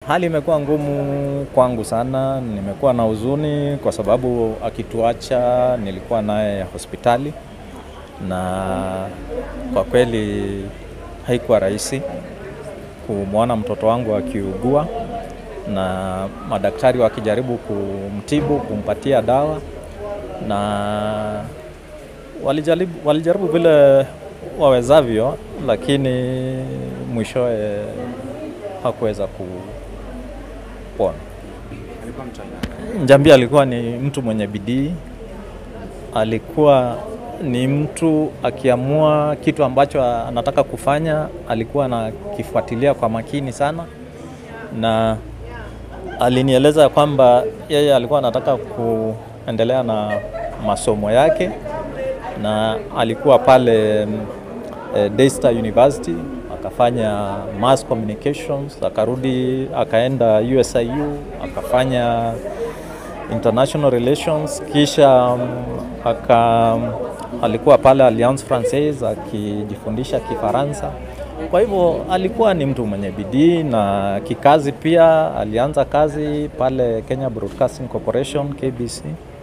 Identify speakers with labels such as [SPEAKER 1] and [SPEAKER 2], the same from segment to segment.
[SPEAKER 1] Hali imekuwa ngumu kwangu sana, nimekuwa na huzuni kwa sababu akituacha nilikuwa naye hospitali, na kwa kweli haikuwa rahisi kumwona mtoto wangu akiugua na madaktari wakijaribu kumtibu, kumpatia dawa na walijaribu, walijaribu vile wawezavyo, lakini mwishowe hakuweza kupona.
[SPEAKER 2] Alikuwa mtu aina gani?
[SPEAKER 1] Njambi alikuwa ni mtu mwenye bidii, alikuwa ni mtu akiamua kitu ambacho anataka kufanya, alikuwa anakifuatilia kwa makini sana, na alinieleza kwamba yeye alikuwa anataka kuendelea na masomo yake, na alikuwa pale eh, Daystar University akafanya mass communications, akarudi akaenda USIU akafanya international relations, kisha um, aka alikuwa pale Alliance Francaise akijifundisha Kifaransa. Kwa hivyo alikuwa ni mtu mwenye bidii na kikazi pia. Alianza kazi pale Kenya Broadcasting Corporation KBC,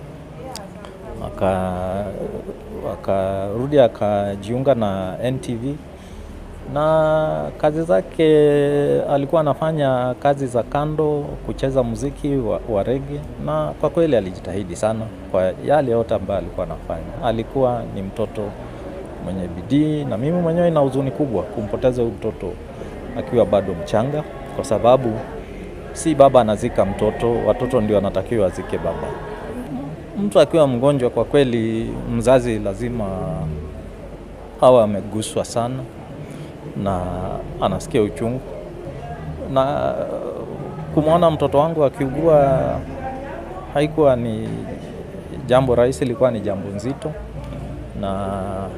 [SPEAKER 1] aka akarudi akajiunga na NTV na kazi zake alikuwa anafanya kazi za kando, kucheza muziki wa, wa rege, na kwa kweli alijitahidi sana kwa yale yote ambayo alikuwa anafanya. Alikuwa ni mtoto mwenye bidii, na mimi mwenyewe ina huzuni kubwa kumpoteza huyu mtoto akiwa bado mchanga, kwa sababu si baba anazika mtoto, watoto ndio anatakiwa wazike baba. Mtu akiwa mgonjwa, kwa kweli mzazi lazima awe ameguswa sana na anasikia uchungu, na kumwona mtoto wangu akiugua haikuwa ni jambo rahisi, ilikuwa ni jambo nzito, na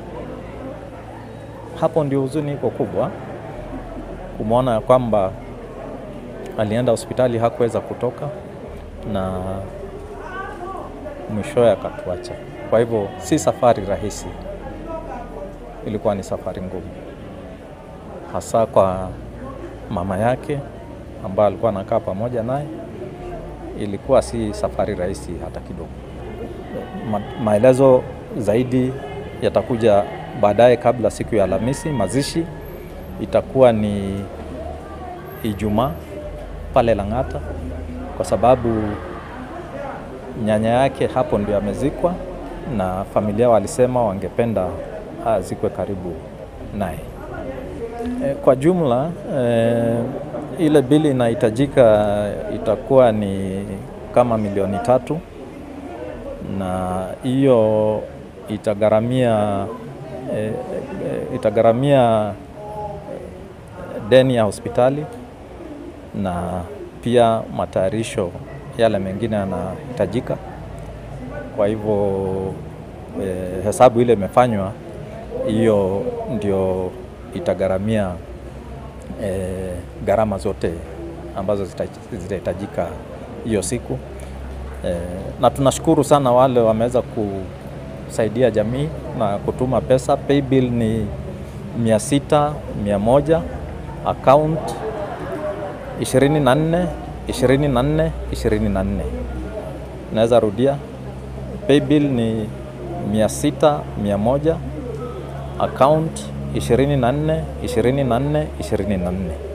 [SPEAKER 1] hapo ndio huzuni iko kubwa, kumwona ya kwamba alienda hospitali hakuweza kutoka na mwishowe akatuacha. Kwa hivyo si safari rahisi, ilikuwa ni safari ngumu hasa kwa mama yake ambaye alikuwa anakaa pamoja naye. Ilikuwa si safari rahisi hata kidogo. Ma maelezo zaidi yatakuja baadaye, kabla siku ya Alhamisi. Mazishi itakuwa ni Ijumaa pale Lang'ata, kwa sababu nyanya yake hapo ndio amezikwa, na familia walisema wangependa azikwe karibu naye. E, kwa jumla e, ile bili inahitajika itakuwa ni kama milioni tatu, na hiyo itagharamia e, e, itagharamia deni ya hospitali na pia matayarisho yale mengine yanahitajika. Kwa hivyo e, hesabu ile imefanywa, hiyo ndio itagharamia e, gharama zote ambazo zitahitajika hiyo siku e, na tunashukuru sana wale wameweza kusaidia jamii na kutuma pesa. Paybill ni mia sita mia moja account ishirini na nne ishirini na nne ishirini na nne. Naweza rudia, paybill ni mia sita mia moja account ishirini na nne ishirini na nne ishirini na nne.